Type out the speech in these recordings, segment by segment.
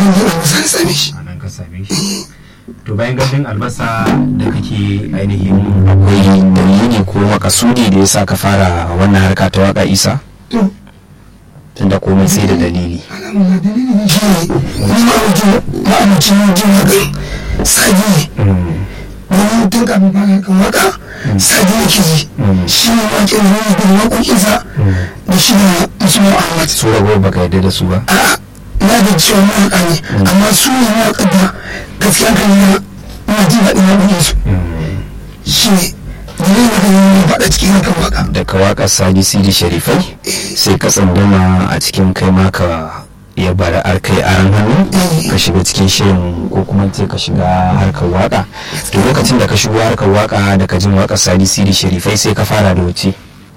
gandun albasa na same shi a nan ka same shi to bayan gandun albasa da kake ainihin akwai dalili ko makasudi da ya sa ka fara wannan harka ta waka isa to tunda komai sai da dalili alhamdulillah dalili ne shi ne ni ma mutum ma'amucin jin waƙan sagi ne domin tun kafin fara kan waka sagi ne ke ji shi ne waƙin wani da waƙoƙinsa da shi ne musamman ahmad su rago baka yarda da su ba a'a na da cewa mawaƙa ne amma su ne mawaƙa da gaskiya kan yi na jin daɗin waƙoƙinsu shi ne dalilin da kan yi faɗa cikin hakan waka da ka waka sadi sidi sharifai sai ka tsandama a cikin kai maka ya bara ar kai aran hannu ka shiga cikin shirin ko kuma ce ka shiga harkar waka to lokacin da ka shigo harkar waka da ka jin waka sadi sidi sharifai sai ka fara da wuce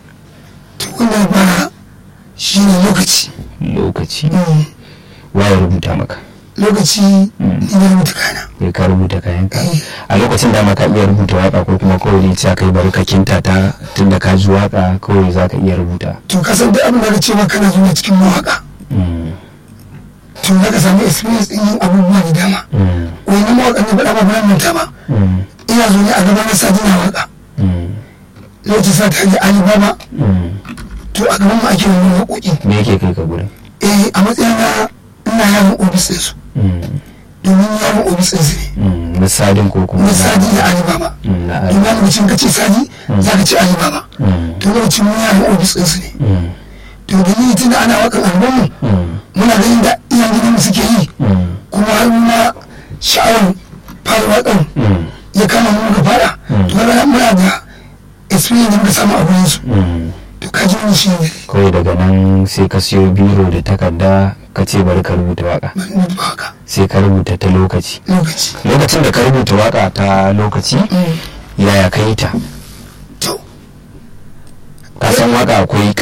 to wannan bara shi ne lokaci lokaci Mm. waye rubuta maka lokaci ni na rubuta kana ya ka rubuta kayan ka a lokacin da ma ka iya rubuta waka ko kuma kawai ne ce kai bari ka kinta ta tunda ka ji waka kawai za ka iya rubuta to ka san duk abin da ka ce ma kana zuwa cikin mawaka Mm, to za ka samu experience din yin abubuwa da dama mm, wani mawakan da faɗa ba ba manta ba mm, ina zo ne a gaban na sadi na waka mm, lokacin sa ta yi alibaba mm. to a gaban mu ake wani waƙoƙi me yake kai ka gurin eh a matsayin na ina yaron ofis ɗinsu Mm, domin yaron ofis ɗinsu ne mm, na sadin ko kuma na sadi na alibaba Mm, na domin a lokacin ka ce sadi za ka ce alibaba Mm, to lokacin mu yaron ofis ɗinsu ne mm, to dalili tun da ana wakan albamu mm, muna ganin da iyan gidanmu suke yi mm, kuma har ma sha'awar fara wakan mm, ya kama mu muka fara to kaga muna da experience da muka samu a gurin su mm. to ka ji wani shi ne kawai daga nan sai ka siyo biro da takarda ka ce bari ka rubuta waka ban mutu ba haka sai ka rubuta ta lokaci lokaci lokacin da ka rubuta waka ta lokaci Mm. yaya ka yi ta to ka san waka akwai